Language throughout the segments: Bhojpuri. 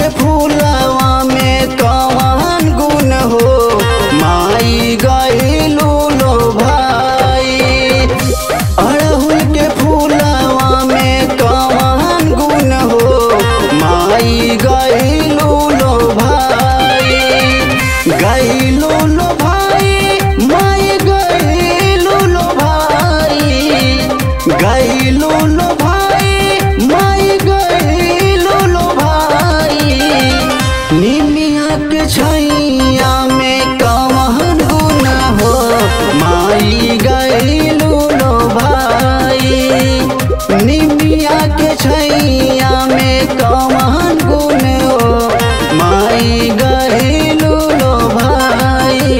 फूलवा में कवन गुण हो माई गईलू लो भाई अड़हुल के फूलवा में कवन गुण हो माई गईलू लो भाई गईलू लो भाई माई गईलू लो भाई गईलू लो भाई माई गईलू लो भाई निमिया के छैया में कवन गुण हो माई गईलू लो भाई निमिया के छैया में कवन गुण हो माई गईलू लो भाई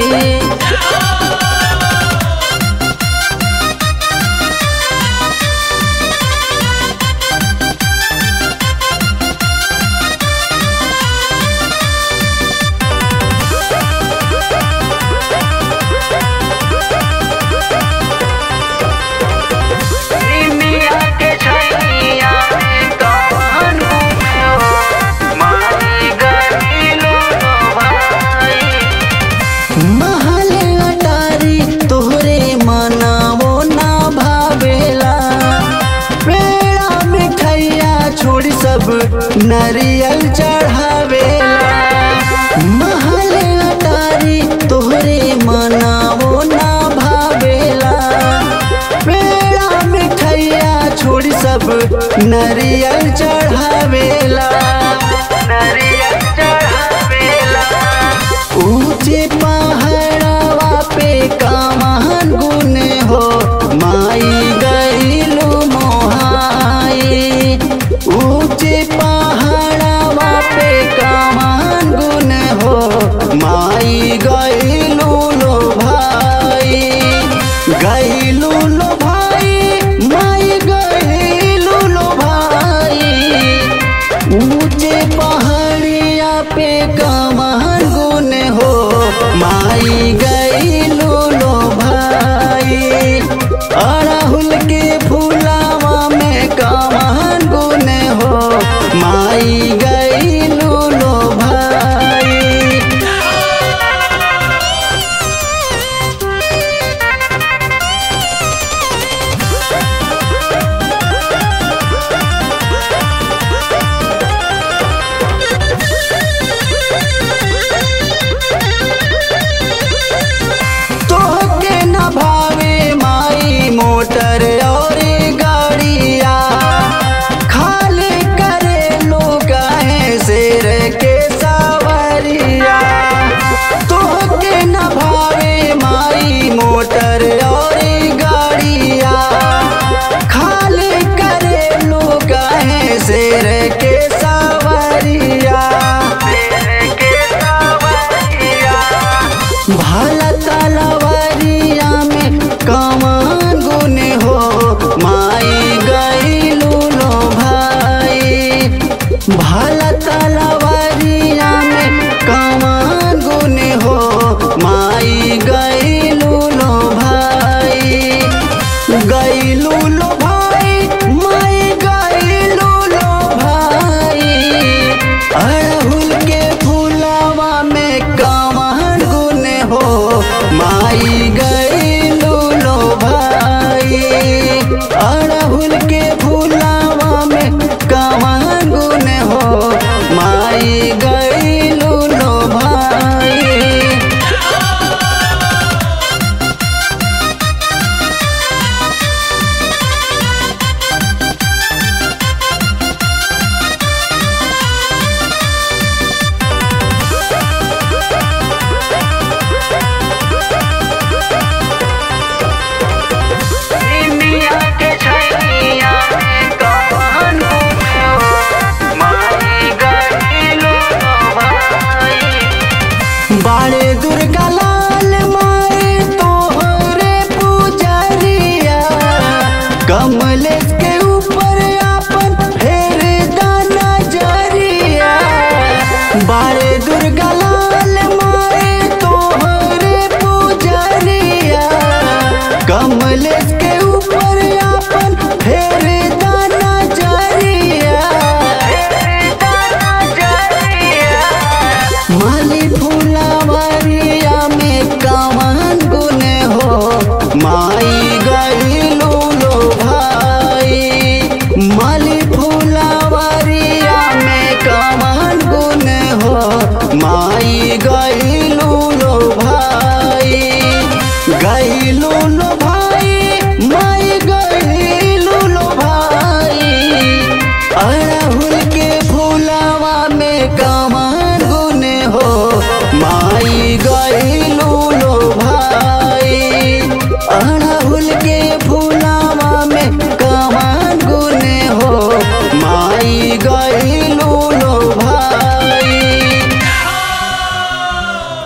निमिया के छैया में कवन गुण हो माई गईलू लो भाई महल अटारी तोहरे मनावो ना भावेला पेड़ा मिठैया छोड़ सब नरियल चढ़ावेला महल अटारी तोहरे मनावो ना भावेला पेड़ा मिठैया छोड़ सब नरियल चढ़ावेला